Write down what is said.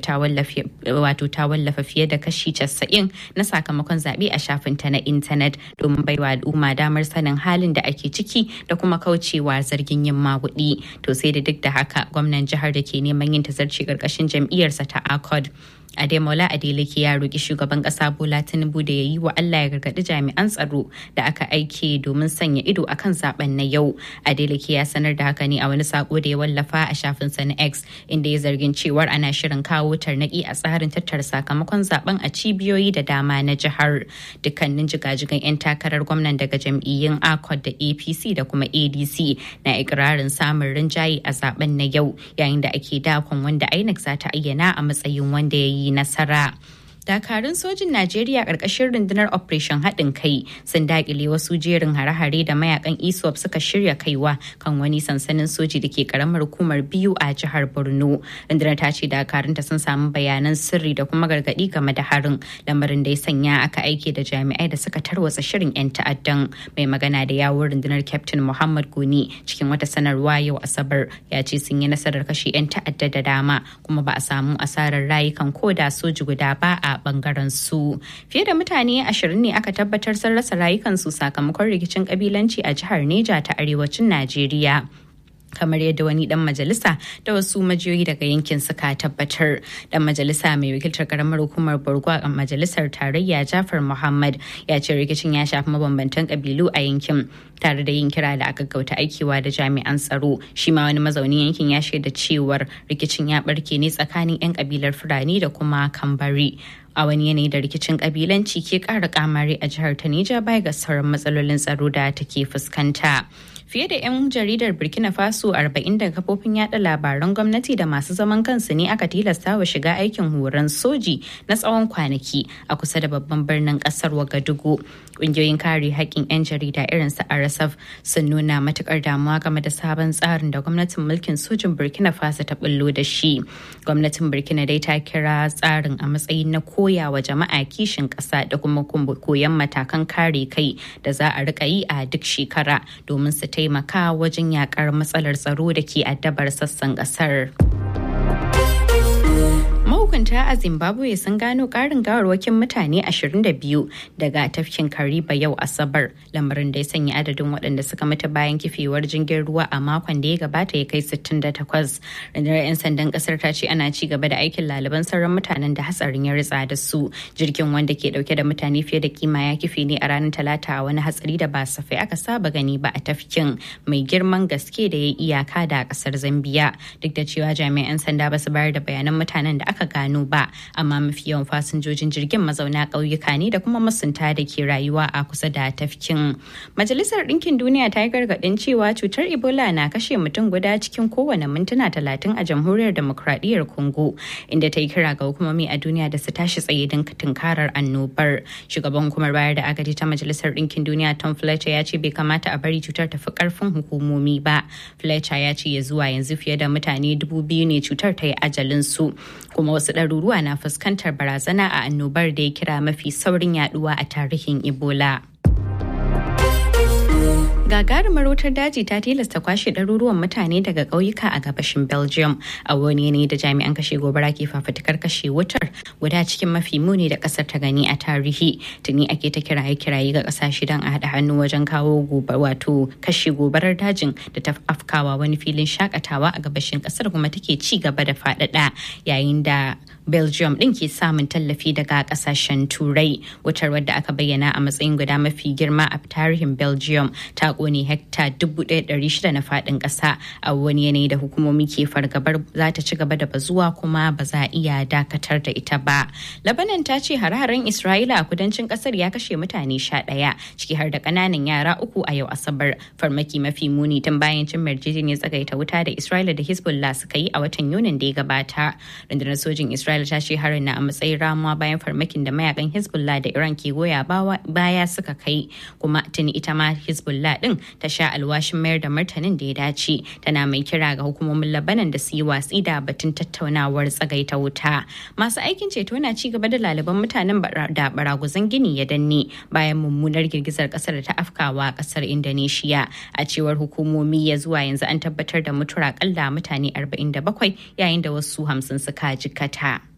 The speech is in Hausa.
ta wallafa fiye da kashi 90 na sakamakon zaɓe a shafinta na intanet domin baiwa al'umma damar sanin halin da ake ciki da kuma kaucewa zargin yin maguɗi. To sai da duk da haka gwamnan jihar da ke neman yin tazarci ƙarƙashin jam'iyyarsa ta ACOD Ademola Adeleke ya roƙi shugaban ƙasa Bola Tinubu da ya yi wa Allah ya gargaɗi jami'an tsaro da aka aike domin sanya ido a kan zaben na yau. Adeleke ya sanar da haka ne a wani sako da ya wallafa a shafinsa na X inda ya zargin cewar ana shirin kawo tarnaƙi a tsarin tattara sakamakon zaben a cibiyoyi da dama na jihar. Dukkanin jigajigan 'yan takarar gwamnan daga jam'iyyun ACOT da APC da kuma ADC na ikirarin samun rinjaye a zaben na yau yayin da ake dakon wanda INEC za ta ayyana a matsayin wanda ya yi nasara. dakarun sojin najeriya ƙarƙashin rundunar operation haɗin kai sun daƙile wasu jerin hare-hare da mayakan iswap suka shirya kaiwa kan wani sansanin soji da ke karamar hukumar biyu a jihar borno rundunar ta ce dakarunta sun samu bayanan sirri da kuma gargaɗi game da harin lamarin da ya sanya aka aike da jami'ai da suka tarwatsa shirin 'yan ta'addan mai magana da yawun rundunar captain muhammad goni cikin wata sanarwa yau asabar ya ce sun yi nasarar kashe 'yan ta'adda da dama kuma ba a samu asarar rayukan koda soji guda ba a bangaren su fiye da mutane ashirin ne aka tabbatar sun rasa rayukansu sakamakon rikicin kabilanci a jihar neja ta arewacin najeriya kamar yadda wani dan majalisa da wasu majiyoyi daga yankin suka tabbatar dan majalisa mai wakiltar karamar hukumar borgo a majalisar tarayya jafar muhammad ya ce rikicin ya shafi mabambantan kabilu a yankin tare da yin kira da aka gauta aikiwa da jami'an tsaro shi ma wani mazaunin yankin ya shaida cewar rikicin ya barke ne tsakanin 'yan kabilar fulani da kuma kambari a wani yanayi da rikicin kabilanci ke kara kamari a jihar ta Nija baya ga sauran matsalolin tsaro da take fuskanta. Fiye da 'yan jaridar Burkina Faso 40 daga kafofin yada labaran gwamnati da masu zaman kansu ne aka tilasta wa shiga aikin horon soji na tsawon kwanaki a kusa da babban birnin kasar Wagadugu. Ƙungiyoyin kare haƙƙin 'yan jarida irin su RSF sun nuna matukar damuwa game da sabon tsarin da gwamnatin mulkin sojin Burkina Faso ta bullo da shi. Gwamnatin Burkina dai ta kira tsarin a matsayin na koya wa jama'a kishin ƙasa da kuma koyon matakan kare kai da za a rika yi a duk shekara domin su taimaka wajen yakar matsalar tsaro da ke addabar sassan ƙasar. mahukunta a zimbabwe sun gano karin gawarwakin mutane 22 daga tafkin kariba yau asabar lamarin da ya sanya adadin waɗanda suka mutu bayan kifewar jirgin ruwa a makon da ya gabata ya kai 68 rundunar 'yan sandan kasar ta ce ana ci gaba da aikin laliban sauran mutanen da hatsarin ya ritsa da su jirgin wanda ke dauke da mutane fiye da kima ya kife ne a ranar talata a wani hatsari da ba safai aka saba gani ba a tafkin mai girman gaske da ya iyaka da kasar zambiya duk da cewa jami'an sanda ba su bayar da bayanan mutanen da aka gano ba amma mafi yawan fasinjojin jirgin mazauna ƙauyuka ne da kuma masunta da ke rayuwa a kusa da tafkin majalisar ɗinkin duniya ta yi gargaɗin cewa cutar ebola na kashe mutum guda cikin kowane mintuna talatin a jamhuriyar demokradiyyar congo inda ta yi kira ga hukumomi a duniya da su tashi tsaye don tunkarar annobar shugaban hukumar bayar da agaji ta majalisar ɗinkin duniya tom fletcher ya ce bai kamata a bari cutar ta fi ƙarfin hukumomi ba fletcher ya ce ya zuwa yanzu fiye da mutane dubu biyu ne cutar ta yi ajalin su kuma wasu ɗaruruwa na fuskantar barazana a annobar da ya kira mafi saurin yaduwa a tarihin ebola gagarumar wutar daji ta tilasta kwashe ɗaruruwan mutane daga ƙauyuka a gabashin belgium a wani ne da jami'an kashe gobara ke fafutukar kashe wutar guda cikin mafi muni da ƙasar ta gani a tarihi tuni ake ta kiraye kiraye ga ƙasashe don a haɗa hannu wajen kawo wato kashe gobarar dajin da ta afkawa wani filin shakatawa a gabashin ƙasar kuma take ci gaba da faɗaɗa yayin da belgium ɗin ke samun tallafi daga ƙasashen turai wutar wadda aka bayyana a matsayin guda mafi girma a tarihin belgium ta kone hekta 1,600 na faɗin ƙasa a wani yanayi da hukumomi ke fargabar za ta ci gaba da bazuwa kuma ba za a iya dakatar da ita ba. Labanan ta ce hare-haren Isra'ila a kudancin ƙasar ya kashe mutane sha ɗaya ciki har da ƙananan yara uku a yau Asabar. Farmaki mafi muni tun bayan cin yarjejeniyar tsagaita wuta da Isra'ila da Hezbollah suka yi a watan Yunin da ya gabata. Rundunar sojin Isra'ila ta ce harin na a matsayin ramuwa bayan farmakin da mayakan Hezbollah da Iran ke goya baya suka kai kuma tuni ita ma Hezbollah din ta sha alwashin mayar da martanin da ya dace tana mai kira ga hukumomin labanan da su yi watsi da batun tattaunawar tsagaita wuta masu aikin ceto na ci gaba da laliban mutanen da baraguzan gini ya danne bayan mummunar girgizar kasar da ta afkawa kasar indonesia a cewar hukumomi ya zuwa yanzu an tabbatar da mutuwar akalla mutane 47 yayin da wasu hamsin suka jikata.